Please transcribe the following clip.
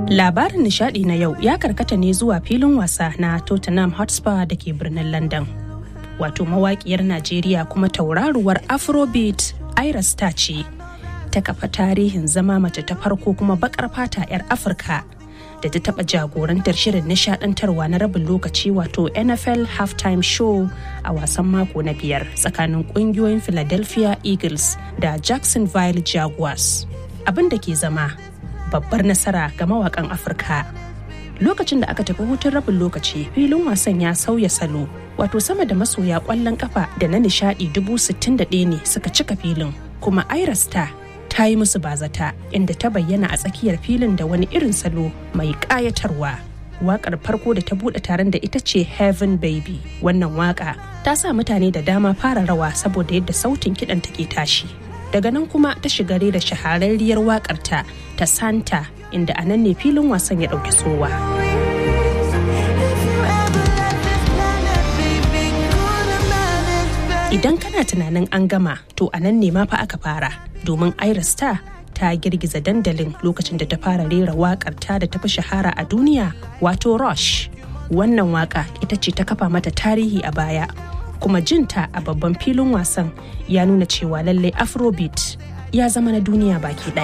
Labarin nishadi na yau ya karkata ne zuwa filin wasa na Tottenham Hotspur da ke birnin London. Wato mawaƙiyar Najeriya kuma tauraruwar Afrobeat Ira Star ce. Ta kafa tarihin zama mace ta farko kuma bakar fata 'yar Afirka da ta taɓa jagorantar shirin nishadantarwa na rabin lokaci wato NFL halftime show a wasan mako na biyar tsakanin ƙungiyoyin Philadelphia Eagles da Jacksonville Jaguars. Abin da ke zama babbar nasara ga mawakan Afirka. Lokacin da aka tafi hutun rabin lokaci filin wasan ya sauya salo wato sama da masoya kwallon kafa da na nishadi dubu sittin da ɗaya ne suka cika filin kuma Ira Star ta yi musu bazata inda ta bayyana a tsakiyar filin da wani irin salo mai ƙayatarwa. Waƙar farko da ta buɗe taron da ita ce Heaven Baby. Wannan waƙa ta sa mutane da dama fara rawa saboda yadda sautin kiɗan take tashi. Daga nan kuma ta shiga da shahararriyar waƙarta ta Santa inda a nan ne filin wasan ya ɗauki sowa. Idan kana tunanin an gama to a nan ne ma fa aka fara domin Ira Star ta girgiza dandalin lokacin da ta fara rera wakar ta da tafi shahara a duniya wato Rush. Wannan waka ita ce ta kafa mata tarihi a baya kuma jinta a babban filin wasan ya nuna cewa lallai Afrobeat ya zama na duniya baki ɗaya.